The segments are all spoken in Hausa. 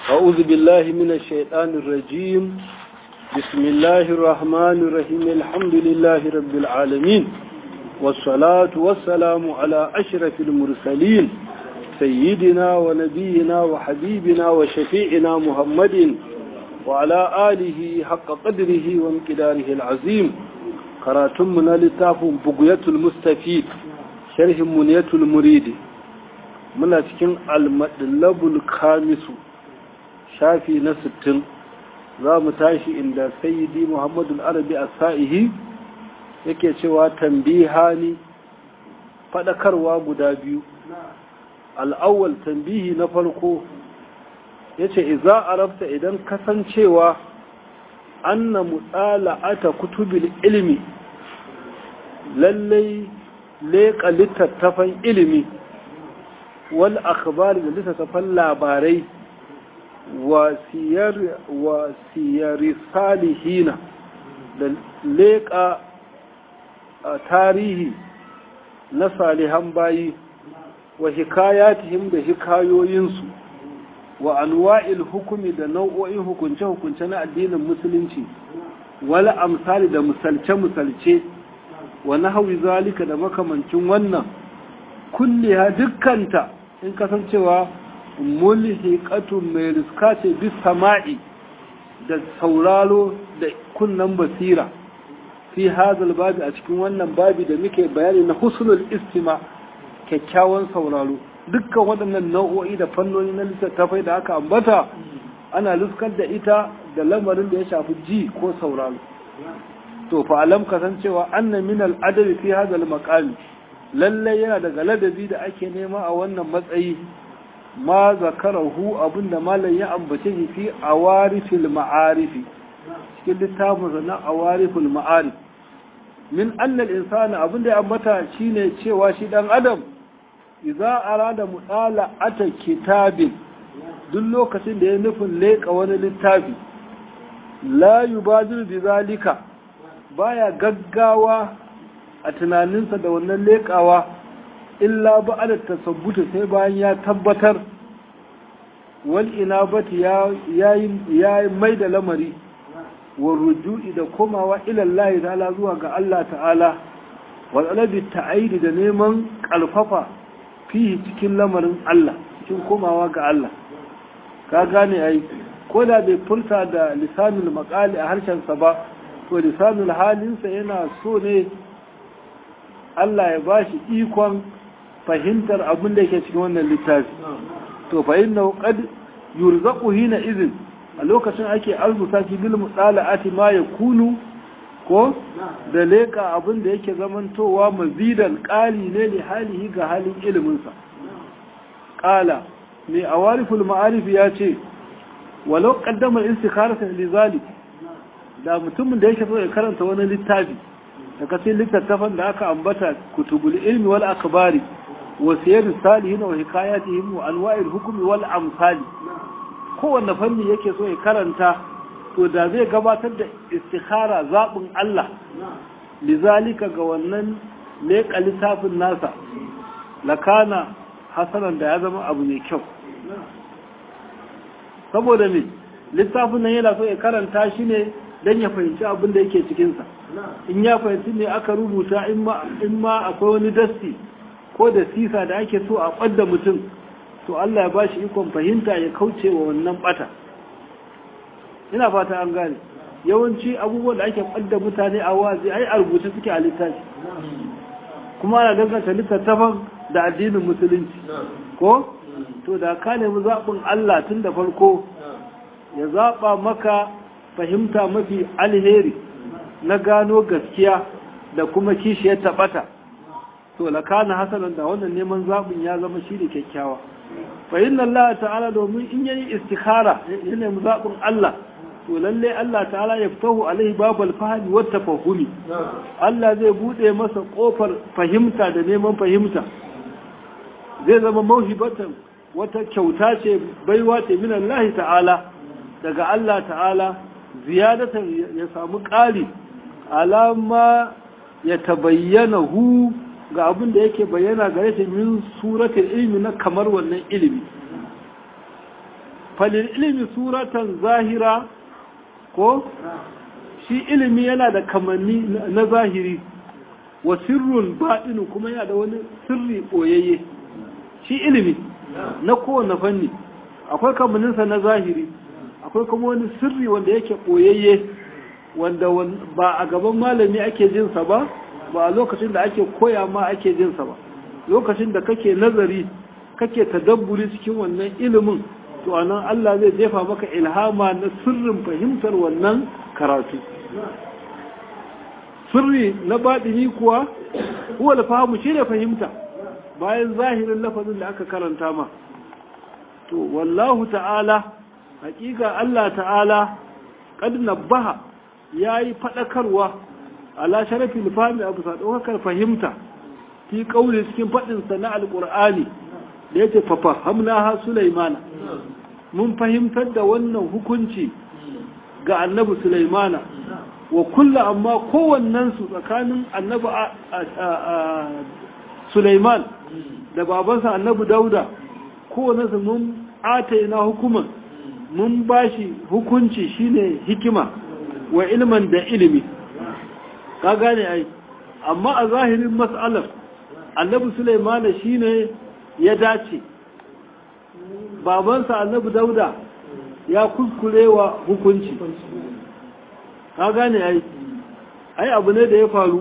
أعوذ بالله من الشيطان الرجيم بسم الله الرحمن الرحيم الحمد لله رب العالمين والصلاة والسلام على أشرف المرسلين سيدنا ونبينا وحبيبنا وشفيعنا محمد وعلى آله حق قدره وامقداره العظيم قراتمنا لتاف بقية المستفيد شرح منية المريد من cikin almadlabul kamisu shafi na sittin za mu tashi inda sayyidi muhammadu arabi a sa'ihi yake cewa tambihani faɗakarwa guda biyu al'awwal tambihi na farko ya ce iza arabta idan kasancewa anna mutsala'ata kutubil ilimi lallai leƙa littattafan ilimi wal akhbari da littattafan labarai wasiyari salihina da leƙa tarihi na salihan bayi wa hikayatihim da hikayoyinsu wa anwa'il hukumi da nau'o'in hukunce-hukunce na addinin musulunci wala amsali da misalce-misalce wa nahawi zalika da makamancin wannan kulliha dukkanta in kasancewa mulhiqatun mai riska ce bis sama'i da sauraro da kunnan basira fi hazal babi a cikin wannan babi da muke bayani na husnul istima kyakkyawan sauraro dukkan waɗannan nau'o'i da fannoni na littattafai da aka ambata ana luskar da ita da lamarin da ya shafi ji ko sauraro to fa alam kasancewa anna min al adabi fi hadal maqami lalle yana daga ladabi da ake nema a wannan matsayi ma zakarahu abinda malam ya ambace shi fi awarifil ma'arifi cikin littafin na awarifil ma'arif min annal insana abinda ya ambata shine cewa shi dan adam idza arada mudala ata kitabin duk lokacin da ya nufin leka wani littafi la yubadir bi zalika baya gaggawa a tunaninsa da wannan lekawa illa ba da tasabbuta sai bayan ya tabbatar wal inabati ya yi mai da lamari wa ruju'i da komawa ilallahi ta'ala zuwa ga Allah ta'ala wa talabi ta'aidi da neman kalfafa fihi cikin lamarin Allah cikin komawa ga Allah ka gane ai ko da bai furta da lisanul maqali a harshensa ba to lisanul halinsa yana so ne Allah ya bashi ikon fahimtar abin da yake cikin wannan littafi to fa inna qad yurzaqu hina idhin a lokacin ake arzuta shi bil mutala'ati ma yakunu ko da leka abin da yake zamantowa mazidan qali ne li halihi ga halin ilimin sa qala mai awariful ma'arif ya ce walau qaddama al-istikharata li zalik da mutumin da yake so ya karanta wani littafi daga cikin littattafan da aka ambata kutubul ilmi wal akbari wasiyar salihin wa hikayatihim wa anwa'il hukmi wal amsali kowanne fanni yake so ya karanta to da zai gabatar da istikhara zabin Allah lizalika ga wannan leƙa littafin nasa lakana hasanan da ya zama abu mai kyau saboda me littafin nan yana so ya karanta shi ne don ya fahimci abin da yake cikinsa in ya fahimci ne aka rubuta in ma akwai wani dasti ko da sisa da ake so a ɓadda mutum to Allah ya ba shi ikon fahimta ya kauce wa wannan ɓata ina fata an gane yawanci abubuwan da ake ɓadda mutane a wazi ai a rubuce suke a littafi kuma ana danganta littattafan da addinin musulunci ko to da ka nemi zaɓin Allah tun da farko ya zaɓa maka fahimta mafi alheri na gano gaskiya da kuma kishiyar taɓata to lakana hasanan da wannan neman zaɓin ya zama shi da kyakkyawa fa inna Allah ta'ala domin in yayi istikhara ya nemi zaɓin Allah to lalle Allah ta'ala ya fitahu alaihi babal fahmi wa tafahumi Allah zai bude masa kofar fahimta da neman fahimta zai zama mauhibatan wata kyauta ce baiwa ce min Allah ta'ala daga Allah ta'ala ziyadatan ya samu ƙari alama ya tabayyana hu ga abin da yake bayyana gare shi min suratul ilmi na kamar wannan ilimi falil ilimi suratan zahira ko shi ilimi yana da kamanni na zahiri wa sirrun baɗinu kuma yana da wani sirri ɓoyayye shi ilimi na kowane fanni akwai kamanninsa na zahiri akwai kuma wani sirri wanda yake ɓoyayye wanda ba a gaban malami ake jinsa ba ba a lokacin da ake koya ma ake jinsa ba lokacin da kake nazari kake tadabburi cikin wannan ilimin to anan Allah zai jefa maka ilhama na sirrin fahimtar wannan karatu sirri na baɗini kuwa huwa fahimu shi ne fahimta bayan zahirin lafazin da aka karanta ma to wallahu ta'ala hakika Allah ta'ala kad nabbaha yayi fadakarwa ala sharafil fahmi abu sadokar fahimta fi kauli cikin fadin sa na alqur'ani da yace fa fahamnaha sulaimana mun fahimtar da wannan hukunci ga annabi sulaimana wa kullu amma kowannen su tsakanin annabi sulaiman da babansa annabi dauda kowannen su mun ataina hukuman mun bashi hukunci shine hikima wa ilman da ilimi ka gane ai amma a zahirin mas'alar annabi sulaimana shine ya dace babansa annabi dauda ya kuskurewa hukunci ka gane ai ai abu ne da ya faru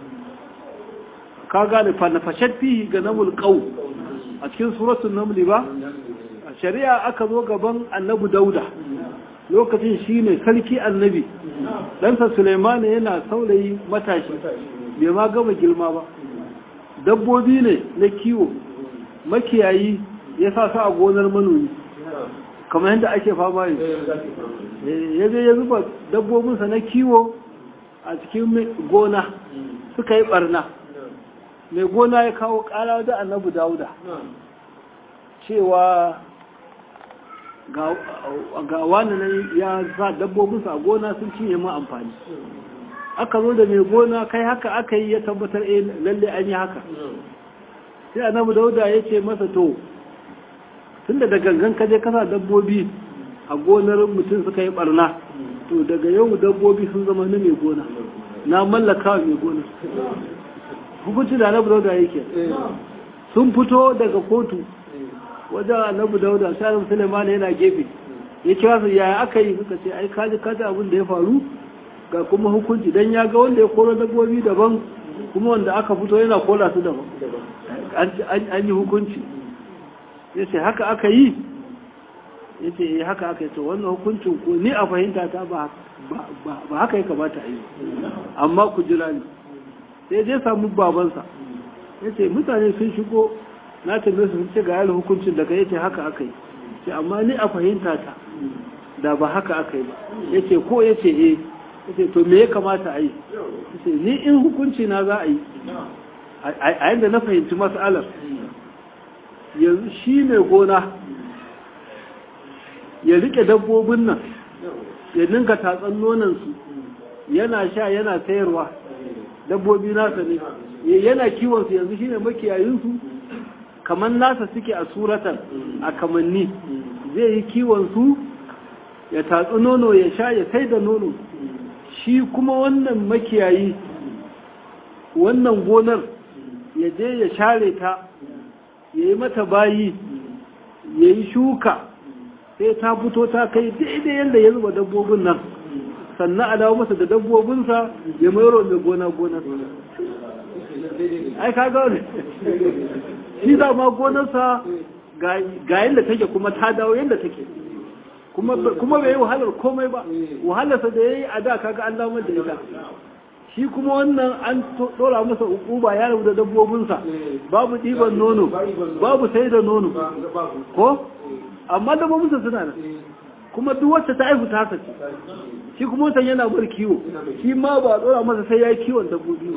ka gane fanafashat fihi ga namul qaw a cikin suratul naml ba shari'a aka zo gaban annabi dauda lokacin shine sarki annabi ɗansa suleiman yana saurayi matashi bai ma gama girma ba dabbobi ne na kiwo makiyayi ya sa su a gonar manomi kamar yadda ake fama yi ya je ya zuba dabbobinsa na kiwo a cikin gona suka yi barna mai gona ya kawo kara da annabi dauda cewa ga wani nan ya sa dabbobinsa a gona sun cinye ma amfani aka zo da mai gona kai haka aka yi ya tabbatar eh lalle an yi haka sai annabi dauda ya ce masa to tunda da gangan kaje kasa dabbobi a gonar mutum suka yi barna to daga yau dabbobi sun zama na mai gona na mallaka mai gona hukunci da annabi dauda yake sun fito daga kotu wajen annabi dauda sai annabi sulaiman yana gefe ya kira su yaya aka yi suka ce ai kaji kaji abin da ya faru ga kuma hukunci dan ya ga wanda ya koro dabbobi daban kuma wanda aka fito yana kola su daban an yi hukunci ya ce haka aka yi ya ce haka aka yi to wannan hukuncin ko ni a fahimta ta ba haka ya kamata a yi amma ku jira ni sai dai samu babansa ya ce mutane sun shigo na tambaye su sun ce ga yalin hukuncin daga ya ce haka aka yi ce amma ni a fahimta ta da ba haka aka yi ba ya ce ko ya ce eh ya ce to me ya kamata a yi ya ce ni in hukunci na za a yi a yadda na fahimci mas'alar yanzu shi ne gona ya rike dabbobin nan ya ninka tatsan nonansu yana sha yana sayarwa dabbobi nasa ne yana kiwonsu yanzu shi ne makiyayinsu kamar nasa suke a suratan a kamanni zai yi kiwonsu ya tatsi nono ya sha ya sai da nono shi kuma wannan makiyayi wannan gonar ya je ya share ta ya yi mata bayi ya yi shuka sai ta fito ta kai daidai yadda ya zuba dabbobin nan sannan a dawo masa da dabbobinsa ya mayaro mai gona gonar ai ka ga shi za ma gonarsa ga yadda take kuma ta dawo yadda take kuma bai yi wahalar komai ba wahalarsa da ya yi a da kaga an damar da ita shi kuma wannan an dora masa ukuba ya rabu da dabbobinsa babu ɗiban nono babu sai da nono ko amma dabbobinsa suna nan kuma duk wacce ta aihu ta sace shi kuma wancan yana bar kiwo shi ma ba dora masa sai ya yi kiwon dabbobi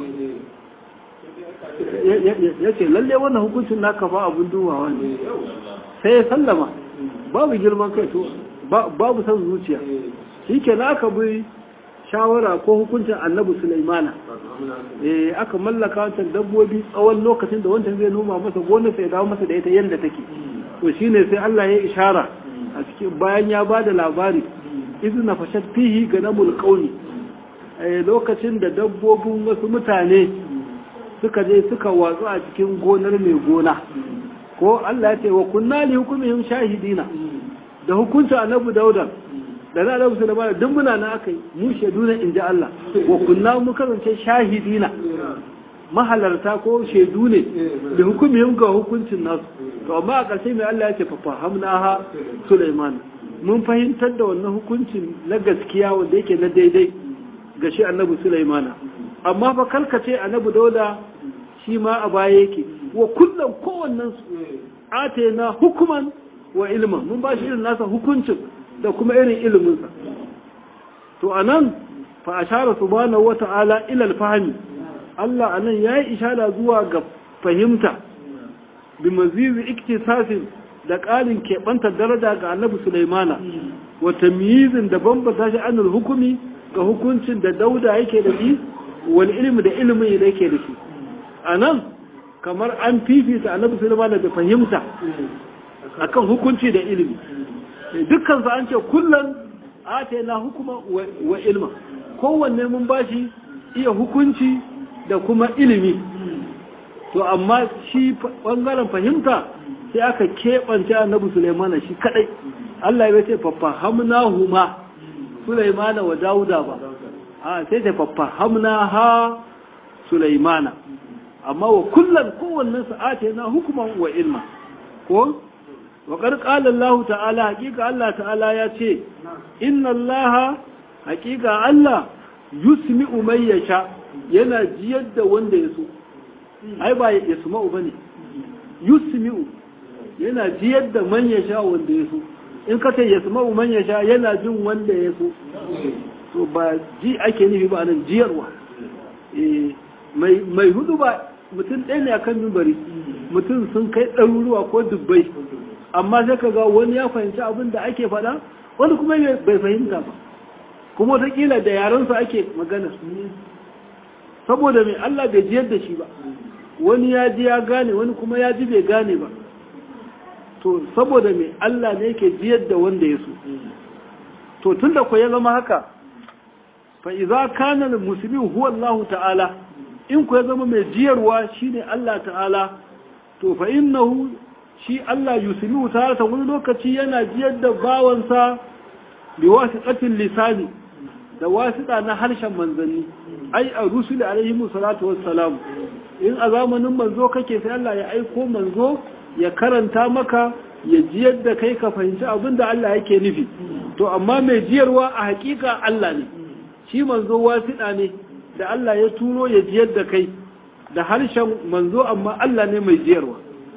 ya ce lalle wannan hukuncin naka ba abun dubawa ne sai ya sallama babu girman kai to babu san zuciya shi ke na aka bi shawara ko hukuncin annabi sulaimana eh aka mallaka wancan dabbobi tsawon lokacin da wancan zai noma masa gonar sai dawo masa da ita yadda take to shine sai Allah ya ishara a cikin bayan ya bada labari izna fashat fihi ganamul qawli lokacin da dabbobin wasu mutane suka je suka watsu a cikin gonar mai gona ko Allah ya ce wa kunna li hukumihim shahidina da hukuncin annabi dauda da na annabi sulaiman duk muna na akai mu shaidu ne inji Allah wa kunna mu kasance shahidina mahalarta ko shaidu ne da hukumihim ga hukuncin nasu to amma a ƙarshe mai Allah ya ce fa fahamnaha sulaiman mun fahimtar da wannan hukuncin na gaskiya wanda yake na daidai ga shi annabi sulaimana amma fa kalkace annabi dauda shi ma a baya yake wa kullum kowannen su atena hukuman wa ilman mun ba shi irin nasa hukuncin da kuma irin iliminsa to anan fa ashara subhanahu wata'ala ila al-fahmi Allah anan yayi ishara zuwa ga fahimta bi mazizi iktisasin da ƙarin keɓanta daraja ga annabi Sulaimana wa tamyizin da bambata shi anul hukumi ga hukuncin da dauda yake da shi wal ilmi da ilimin da yake da shi anan kamar an fifita annabi Sulaimana da fahimta akan hukunci da ilimi dukkan su an ce kullum atayna hukuma wa ilma kowanne mun bashi iya hukunci da kuma ilimi to amma shi bangaren fahimta sai aka keɓance annabi Sulaimana shi kadai Allah ya ce fafahamnahu ma Sulaimana wa Dauda ba a sai ta fafahamna ha Sulaimana amma wa kullum kowannen sa'ate na hukuman wa ilma ko wa qala Allah ta'ala hakika Allah ta'ala ya ce inna Allah hakika Allah yusmi'u man yasha yana jiyar da wanda ya so ai ba ya suma'u bane yusmi'u yana jiyar da man yasha wanda ya so in ka ce yasma'u man yasha yana jin wanda ya so to ba ji ake nufi ba nan jiyarwa mai hudu ba mutum ɗaya ne akan mimbari mutum sun kai ɗaruruwa ko dubbai amma sai ka ga wani ya fahimci abin da ake faɗa wani kuma bai fahimta ba kuma wataƙila da yarensa ake magana saboda mai Allah bai jiyar da shi ba wani ya ji ya gane wani kuma ya ji bai gane ba to saboda mai Allah ne yake jiyar da wanda ya so to tun da ku ya zama haka fa iza kana musulmi huwa Allah ta'ala in ku ya zama mai jiyarwa shine Allah ta'ala to fa innahu shi Allah yusmi'u ta'ala wani lokaci yana jiyar da bawansa bi wasiqatil lisani da wasiƙa na harshen manzanni ai a rusuli alaihi salatu wassalam in a zamanin manzo kake sai Allah ya aiko manzo ya karanta maka ya jiyar da kai ka fahimci abin da Allah yake nufi to amma mai jiyarwa a hakika Allah ne shi manzo wasiɗa ne da Allah ya turo ya jiyar da kai da harshen manzo amma Allah ne mai jiyarwa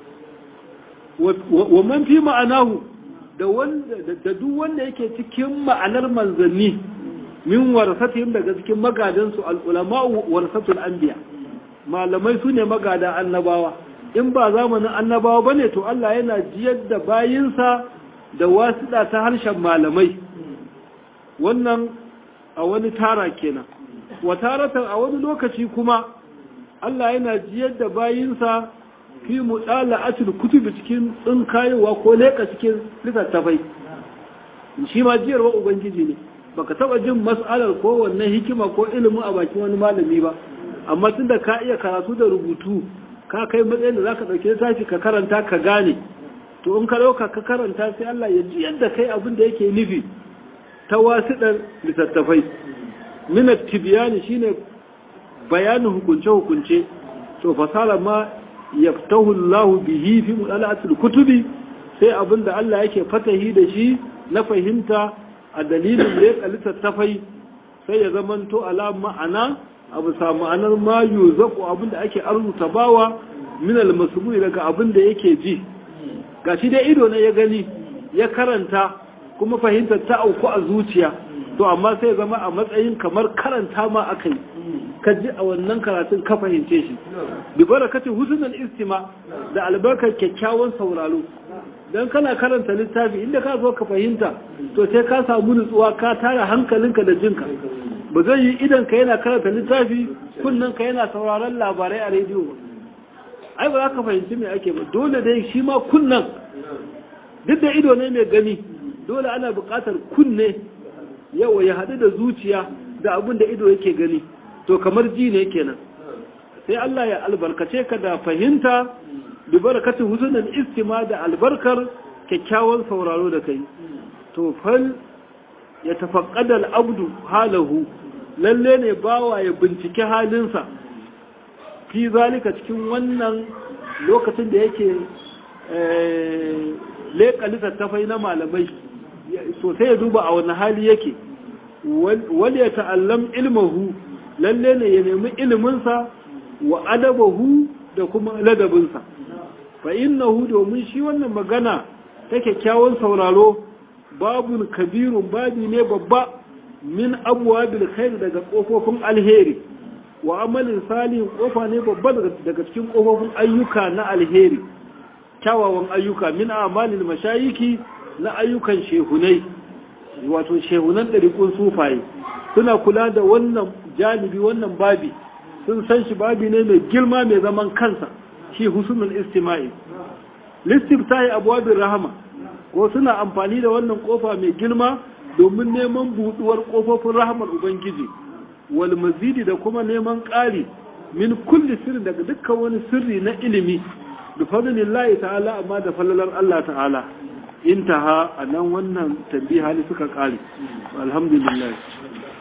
wa man fi ma'anahu da wanda da duk wanda yake cikin ma'anar manzanni min warasatihim daga cikin magadansu al-ulama warasatul anbiya malamai sune magada annabawa in ba zamanin annabawa bane to Allah yana jiyar da bayinsa da wasiɗa ta harshen malamai wannan a wani tara kenan wa taratan a wani lokaci kuma Allah yana jiyar da bayinsa fi mudala'atul kutubi cikin tsinkayewa ko leka cikin littattafai shi ma jiyarwa ubangiji ne baka taba jin mas'alar ko wannan hikima ko ilimin a bakin wani malami ba amma tunda ka iya karatu da rubutu ka kai matsayin da zaka dauke littafi ka karanta ka gane to in ka dauka ka karanta sai Allah ya ji yadda kai abin da yake nufi ta wasiɗar littattafai minat tibiyani shine bayanin hukunce hukunce to fasala ma yaftahu Allah bihi fi mudala'atil kutubi sai abin da Allah yake fatahi da shi na fahimta a dalilin leƙa littattafai sai ya zamanto ala ma'ana abu sa ma'anar ma yuzaku abin da ake arzuta bawa min almasmui daga abin da yake ji gashi dai ido ne ya gani ya karanta kuma fahimtar ta auku a zuciya to amma sai zama a matsayin kamar karanta ma akai ka ji a wannan karatun ka fahimce shi bi barakati husnul istima da albarkar kyakkyawan sauraro dan kana karanta littafi inda ka zo ka fahimta to sai ka samu nutsuwa ka tara hankalinka da jinka ba zai yi idan ka yana karanta littafi kunnan ka yana sauraron labarai a rediyo ba ai ba za ka fahimci me ake ba dole dai shi ma kunnan duk da ido ne mai gani dole ana buƙatar kunne yawa ya haɗu da zuciya da abin da ido yake gani to kamar ji ne kenan sai Allah ya albarkace ka da fahimta bi barakatun husnul istima da albarkar kyakkyawan sauraro da kai to fal ya tafaqqada al-abdu halahu lalle ne bawa ya bincike halinsa fi zalika cikin wannan lokacin da yake leƙa littattafai na malamai sosai ya duba a wani hali yake wal ya ta'allam ilmahu lalle ne ya nemi iliminsa wa adabahu da kuma ladabinsa fa innahu domin shi wannan magana ta kyakkyawan sauraro babun kabirun babi ne babba min abuwa bil khair daga kofofin alheri wa amalin salihin kofa ne babba daga cikin kofofin ayyuka na alheri kyawawan ayyuka min amalin mashayiki na ayyukan shehunai wato shehunan ɗariƙun sufaye suna kula da wannan janibi wannan babi sun san shi babi ne mai girma mai zaman kansa shi husnul istima'i listiftahi abwabir rahama ko suna amfani da wannan kofa mai girma domin neman buduwar kofofin rahamar ubangiji wal mazidi da kuma neman ƙari min kulli sirri daga dukkan wani sirri na ilimi da fadlillahi ta'ala amma da falalar Allah ta'ala intaha anan wannan tambiha ne suka ƙare alhamdulillah